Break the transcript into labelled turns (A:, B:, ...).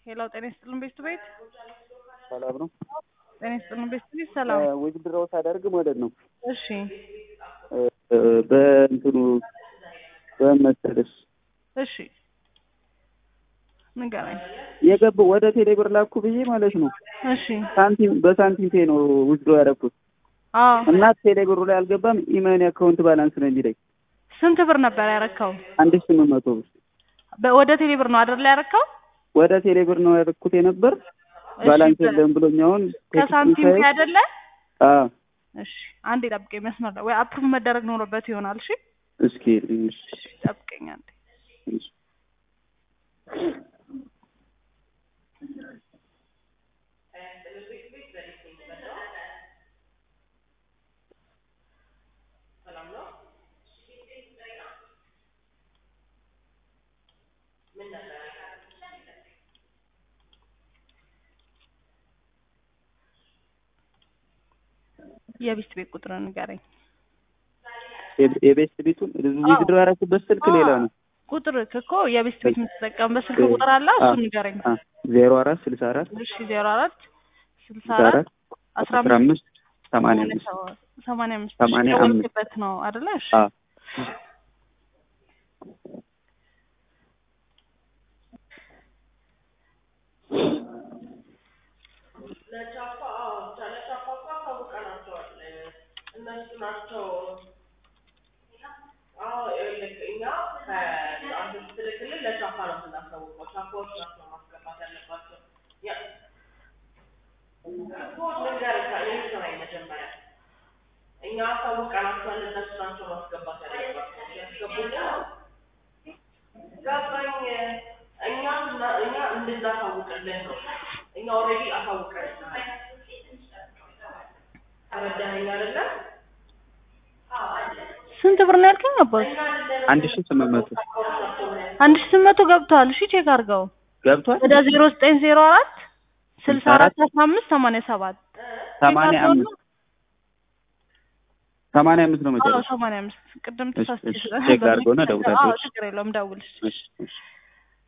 A: ሄሎ ጤና ይስጥልን ቤት ቤት
B: ሰላም ነው።
A: ጤና ይስጥልን ቤት ቤት ሰላም።
B: ውድድራው ሳደርግ ማለት ነው
A: እሺ
B: በእንትኑ በመሰለሽ
A: እሺ ንገረኝ።
B: የገባው ወደ ቴሌብር ላኩ ብዬ ማለት ነው
A: እሺ
B: ሳንቲም በሳንቲም ፔ ነው ውድድሮ ያደረኩት
A: አዎ
B: እና ቴሌብሩ ላይ አልገባም። ኢመኒ አካውንት ባላንስ ነው የሚለኝ
A: ስንት ብር ነበር ያረካው?
B: አንድ ሺህ ስምንት መቶ ብር
A: በ- ወደ ቴሌ ብር ነው አይደል ያረካው?
B: ወደ ቴሌብር ነው ያደረኩት የነበር
A: እሺ፣
B: ባላንስ
A: በ-
B: የለም ብሎኝ አሁን
A: ከሳንቲም ፔ አይደለ?
B: አዎ
A: እሺ አንዴ ጠብቀኝ፣ መስመር ላይ ወይ አፕሩቭ መደረግ ኖሮበት ይሆናል። እሺ
B: እስኪ ልሽ
A: ጠብቀኝ አንዴ። የቢስት ቤት ቁጥር ንገረኝ።
B: የቤት ቤቱን ውድድሮ ያደረኩበት ስልክ ሌላ ነው።
A: ቁጥር እኮ የቤስት ቤት የምትጠቀምበት ስልክ ቁጥር አለ፣ እሱ ንገረኝ።
B: ዜሮ አራት ስልሳ አራት
A: እሺ ዜሮ አራት ስልሳ
B: ስልሳ
A: አራት
B: አራት
A: አስራ
B: አስራ
A: አምስት
B: አምስት ሰማንያ አምስት
A: ሰማንያ አምስት
B: ሰማንያ አምስት
A: ደወልክበት ነው አይደለ? እሺ
B: አዎ
C: እኛ አሳውቀናቸዋል። እነሱ ናቸው ማስገባት ያለባቸው። ያስገቡና ገባኝ። እኛ እና- እኛ እንድናሳውቅልን ነው። እኛ ኦልሬዲ አሳውቀን ተረዳኸኝ አይደለ?
A: ስንት ብር ነው ያልከኝ? አባት
B: አንድ ሺህ ስምንት መቶ
A: አንድ ሺህ ስምንት መቶ ገብተዋል። እሺ ቼክ አድርገው
B: ገብቷል።
A: ወደ ዜሮ ዘጠኝ ዜሮ አራት ስልሳ አራት አስራ አምስት ሰማንያ ሰባት
B: ሰማንያ አምስት ሰማንያ አምስት ነው
A: አዎ
B: መጨረሻ።
A: ሰማንያ አምስት ቅድም
B: እሺ፣
A: ተሳስቼ
B: እሺ፣
A: ስለነበር
B: ቼክ አድርገውና
A: ነው።
B: ደውላለሁ።
A: አዎ ችግር የለውም ደውል።
B: እሺ፣ እሺ።